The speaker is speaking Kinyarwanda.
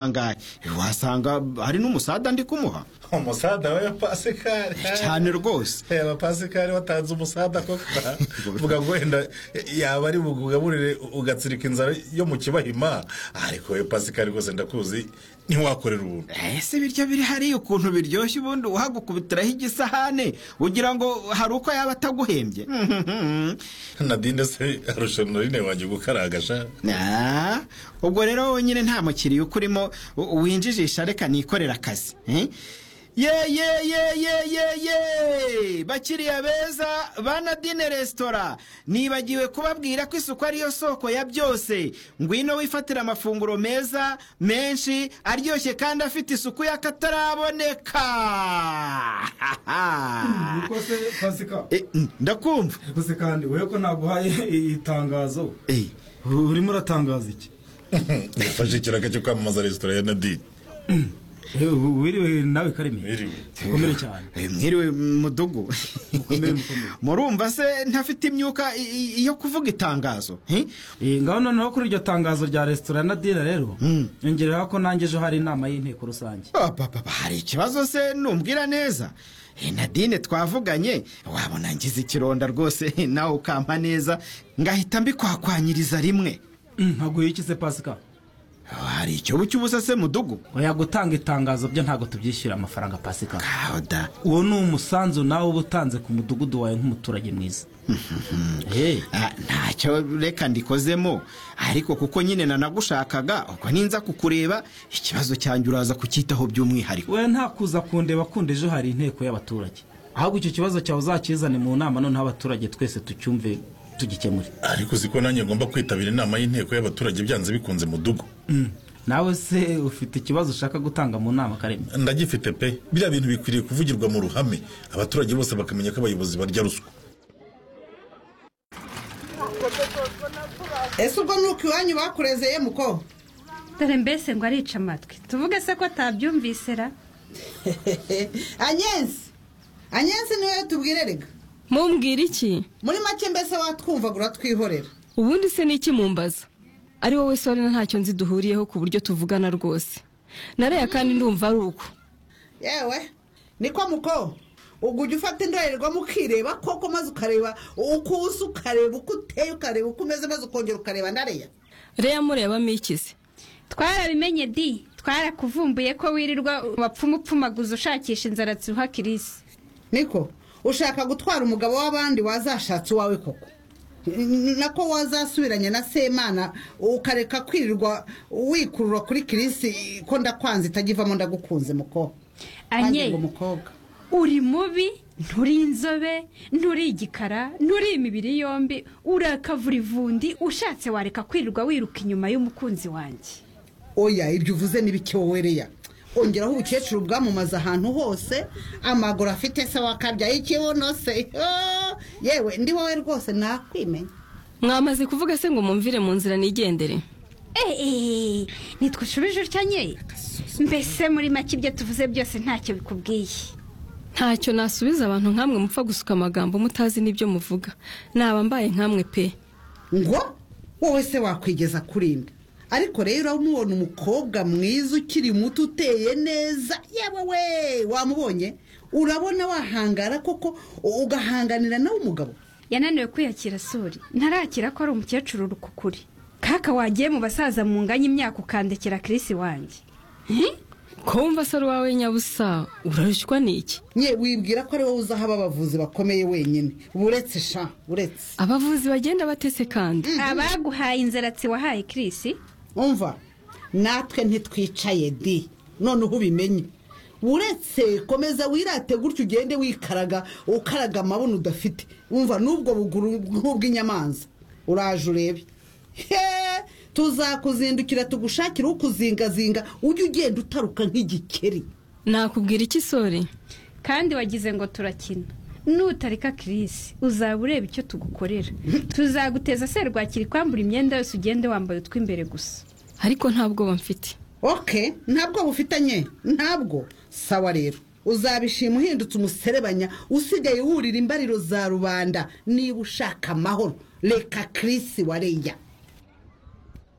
angahe wasanga hari n'umusada ndi kumuha umusada we pasikari cyane rwose reba pasikari watanze umusada koko uvuga ngo wenda yaba ari bugaburire ugatsirika inzara yo mu kibahima ariko we pasikari rwose ndakuzi ntiwakorera ubuntu ese ibiryo biri hariya ukuntu biryoshye ubundi uhagukubitiraho igisahane ugira ngo hari uko yaba ataguhembye nadine se arusha norine wanjye gukaragasha Ah, ubwo rero nyine nta mukiriya ukurimo u- winjijisha reka nikorera akazi eh? ye ye ye ye ye ye bakiriya beza ba nadine resitora nibagiwe kubabwira ko isuku ariyo soko ya byose ngwino wifatira amafunguro meza menshi aryoshye kandi afite isuku y'akataraboneka niko se pasika Eh, ndakumva gusa kandi wowe ko naguhaye iri tangazo Eh, urimo uratangaza iki yafashe ikiraka cyo kwamamaza resitora ya nadine Eh, ubu wiriwe nawe karimi Biriwe. ukomere cyane Eh, mwiriwe mudugu Mukomere, mukomere. murumva se ntafite imyuka i- i- yo kuvuga itangazo eh? Eh, ngaho noneho kuri iryo tangazo rya resitora na dira rero yongereho ko nanjye ejo hari inama y'inteko rusange Apapapa, hari ikibazo se numbwira neza Eh, nadine twavuganye wabona ngize ikironda rwose eh, nawe ukampa neza ngahita mbikwakwanyiriza rimwe Mm, ntaguye iki se pasika Oh, hari icyobo cy'ubusa se mudugu oya gutanga itangazo byo ntabwo tubyishyura amafaranga pasika Ngaho da uwo ni umusanzu nawe uba utanze ku mudugudu wawe nk'umuturage mwiza Eh, Ah, ntacyo reka ndikozemo ariko kuko nyine nanagushakaga ubwo ninza kukureba ikibazo cyanjye uraza kucyitaho by'umwihariko we nta kuza kundeba kundi ejo hari inteko y'abaturage ahubwo icyo kibazo cyawe uzakizane mu nama noneho abaturage twese tucyumve tugikemure ariko uzi ko nanjye ngomba kwitabira inama y'inteko y'abaturage byanze bikunze mudugu Mm. nawe se ufite ikibazo ushaka gutanga mu nama karemi ndagifite pe biriya bintu bikwiriye kuvugirwa mu ruhame abaturage bose bakamenya ko abayobozi barya ruswa ese ubwo nuko iwanyu bakurezeye muko dore mbese ngo arica amatwi tuvuge se ko atabyumvise ra anyensi anyensi niwe tubwire rega mumbwira iki muri make mbese watwumvagura twihorera ubundi se ni iki mumbaza ari wowe sore ntacyo nzi duhuriyeho ku buryo tuvugana rwose nareya kandi ndumva ari uko yewe niko muko ubwo ujya ufata indorerwamo ukireba koko maze ukareba uko usa ukareba uko uteye ukareba uko umeze maze ukongera ukareba ndariya reya murebamo ikize twarabimenye di twarakuvumbuye ko wirirwa wapfumupfumaguza ushakisha inzara ziruha kirisi niko ushaka gutwara umugabo w'abandi wazashatse uwawe koko N- nako wazasubiranye na semana ukareka kwirirwa wikurura kuri kirisi ko ndakwanze itajyivamo ndagukunze muko Nanjye ngo anye mukobwa uri mubi nturi inzobe nturi igikara nturi imibiri yombi urakavurivundi ushatse wareka kwirirwa wiruka inyuma y'umukunzi wanjye oya ibyo uvuze n'ibiki wowe reya ongeraho ubukecuru bwamamaza ahantu hose amaguru afite se wakabya ikibuno se Oh, yewe ndi wowe rwose nakwimenya mwamaze kuvuga se ngo mumvire mu nzira nigendere eee ntitwushubije utya nye mbese muri make ibyo tuvuze byose ntacyo bikubwiye ntacyo nasubiza abantu nk'amwe mupfa gusuka amagambo mutazi n'ibyo muvuga naba mbaye nk'amwe pe ngo wowe se wakwigeza kuri nde ariko rero uramubona umukobwa mwiza ukiri muto uteye neza yewe we wamubonye urabona wahangara koko ugahanganira nawe umugabo yananiwe kwiyakira suri ntarakira ko ari umukecuru rukukuri kaka wagiye mu basaza mu nganya imyaka ukandekera kirisi wanjye ko wumva se ari uwawe nyabusa urarushywa n'iki nye wibwira ko ari wowe uzaho abavuzi bakomeye wenyine uretse sha uretse abavuzi bagenda batese kandi abaguhaye inzaratsi wahaye kirisi umva natwe ntitwicaye di noneho ubimenye uretse komeza wirate gutyo ugende wikaraga ukaraga amabuno udafite umva n'ubwo buguru nk'ubw'inyamanza uraje urebe he tuzakuzindukira tugushakira ukuzingazinga ujye ugenda utaruka nk'igikeri nakubwira iki sore kandi wagize ngo turakina nutareka kirisi uzaba ureba icyo tugukorera tuzaguteza serwakira ikwambura imyenda yose ugende wambaye utw'imbere gusa ariko nta bwoba mfite oke ntabwo bufitanye ntabwo sawa rero uzabishima uhindutse umuserebanya usigaye wurira imbariro za rubanda niba ushaka amahoro reka kirisi wareya